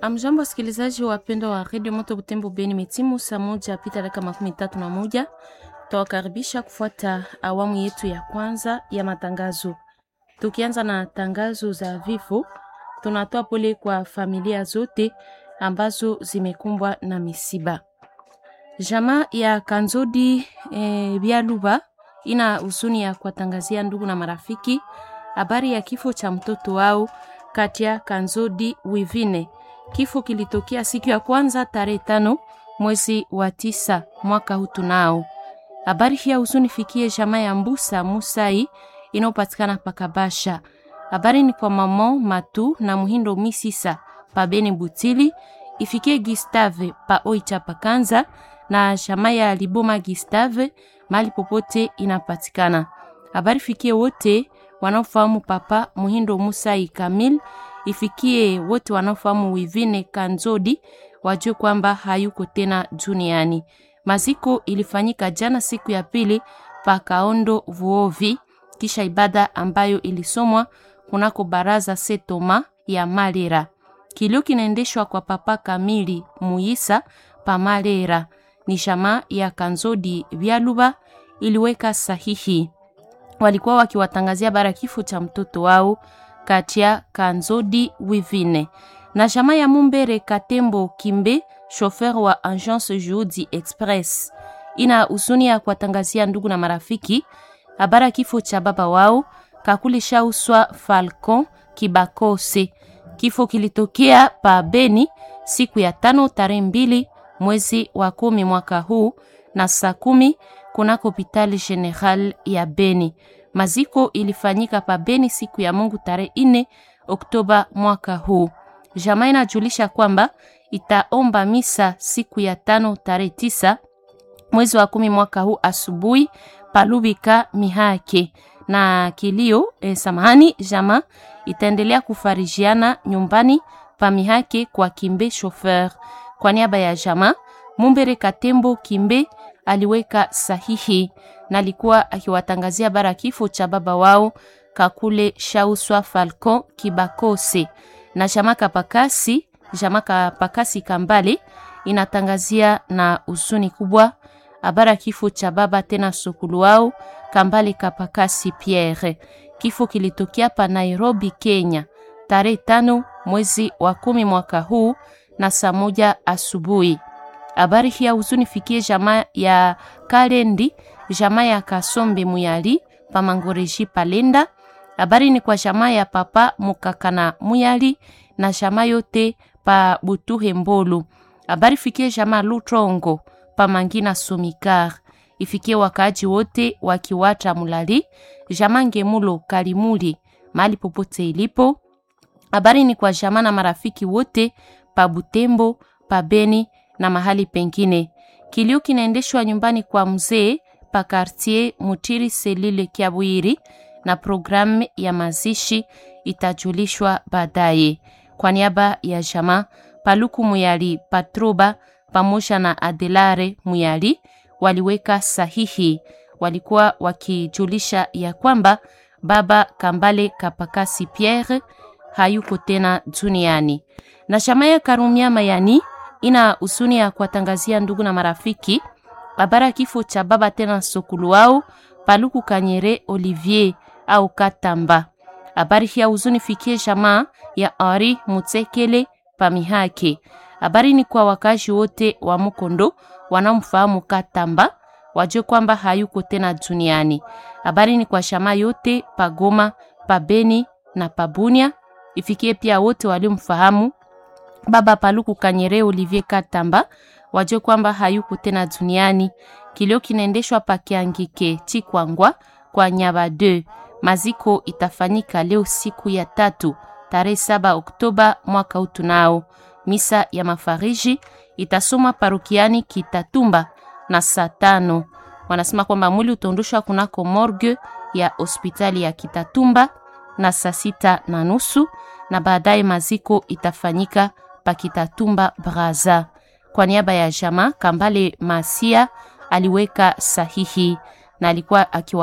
Amjambo, wasikilizaji wapendwa wa redio Moto Butembo Beni, metimu saa moja pita dakika makumi tatu na moja. Tawakaribisha kufuata awamu yetu ya kwanza ya matangazo. Tukianza na tangazo za vifo, tunatoa pole kwa familia zote ambazo zimekumbwa na misiba. Jamaa ya Kanzodi e, Bialuba ina huzuni ya kuwatangazia ndugu na marafiki habari ya kifo cha mtoto wao Katia Kanzodi Wivine. Kifo kilitokea siku ya kwanza tarehe tano mwezi wa tisa mwaka huu. Tunao habari hii ya huzuni fikie jamaa ya Mbusa Musai inayopatikana Pakabasha. Habari ni kwa mamo Matu na Muhindo Misisa pa Beni Butili, ifikie Gustave pa Oicha Pakanza na jamaa ya Liboma Gustave mali popote inapatikana. Habari fikie wote wanaofahamu papa Muhindo Musai Kamil, ifikie wote wanaofahamu Wivine Kanzodi wajue kwamba hayuko tena duniani. Maziko ilifanyika jana siku ya pili pa Kaondo Vuovi, kisha ibada ambayo ilisomwa kunako baraza Setoma ya Malera. Kilio kinaendeshwa kwa papa Kamili Muisa pa Malera. Ni jamaa ya Kanzodi Vyaluba iliweka sahihi walikuwa wakiwatangazia bara kifo cha mtoto wao Katia Kanzodi Wivine na jamaa ya Mumbere Katembo Kimbe, shofer wa Agence Juhudi Express, ina huzuni ya kuwatangazia ndugu na marafiki habara kifo cha baba wao Kakuli Shauswa Falcon Kibakose. Kifo kilitokea pa Beni siku ya tano tarehe mbili mwezi wa kumi mwaka huu na saa kumi kunako hospitali general ya Beni. Maziko ilifanyika pa Beni siku ya Mungu tarehe ine Oktoba mwaka huu. Jamaa inajulisha kwamba itaomba misa siku ya tano tarehe tisa mwezi wa kumi mwaka huu asubuhi palubika mihake na kilio eh, samahani. Jamaa itaendelea kufarijiana nyumbani pa mihake kwa Kimbe chauffeur. Kwa niaba ya jamaa Mumbere Katembo Kimbe aliweka sahihi na alikuwa akiwatangazia bara kifo cha baba wao Kakule Shauswa Falcon Kibakose na Jamaka Pakasi. Jamaka Pakasi Kambale inatangazia na huzuni kubwa habara kifo cha baba tena sokulu wao Kambale Kapakasi Pierre. Kifo kilitokea pa Nairobi, Kenya tarehe tano mwezi wa kumi mwaka huu na saa moja asubuhi. Habari hii ya huzuni fikie jamaa ya Kalendi, jamaa ya Kasombe Muyali pa Mangoreji Palenda. Habari ni kwa jamaa ya papa Mukakana Muyali na jamaa yote pa Butuhe Mbolu. Habari fikie jamaa Lutrongo pa Mangina Sumikar. Ifikie wakaaji wote wakiwata Mulali, jamaa Ngemulo Kalimuli mali popote ilipo. Habari ni kwa jamaa na marafiki wote pa Butembo, pa Beni na mahali pengine. Kilio kinaendeshwa nyumbani kwa mzee pa quartier Mutiri Selile Kiabwiri, na programu ya mazishi itajulishwa baadaye. Kwa niaba ya jamaa Paluku Muyali Patroba pamoja na Adelare Muyali waliweka sahihi, walikuwa wakijulisha ya kwamba baba Kambale Kapakasi Pierre hayuko tena duniani, na jamaa ya Karumia Mayani ina husuni ya kuwatangazia ndugu na marafiki habara kifo cha baba tena sokulu wao Paluku Kanyere Olivier au Katamba. Habari hii ya huzuni fikie jamaa ya Henri Mutsekele Pamihake. Habari ni kwa wakazi wote wa Mukondo wanaomfahamu Katamba wajue kwamba hayuko tena duniani. Habari ni kwa jamaa yote Pagoma, Pabeni na Pabunia. Ifikie pia wote waliomfahamu baba Paluku Kanyere Olivier Katamba wajue kwamba hayuko tena duniani. Kilio kinaendeshwa pa Kiangike Chikwangwa kwa Nyaba 2. Maziko itafanyika leo siku ya tatu tarehe saba Oktoba mwaka huu. Tunao misa ya mafariji itasoma parokiani Kitatumba na saa tano. Wanasema kwamba mwili utaondoshwa kunako morgue ya hospitali ya Kitatumba na saa sita na nusu na baadaye maziko itafanyika Pakitatumba Braza. Kwa niaba ya jamaa Kambale Masia aliweka sahihi na alikuwa akiwa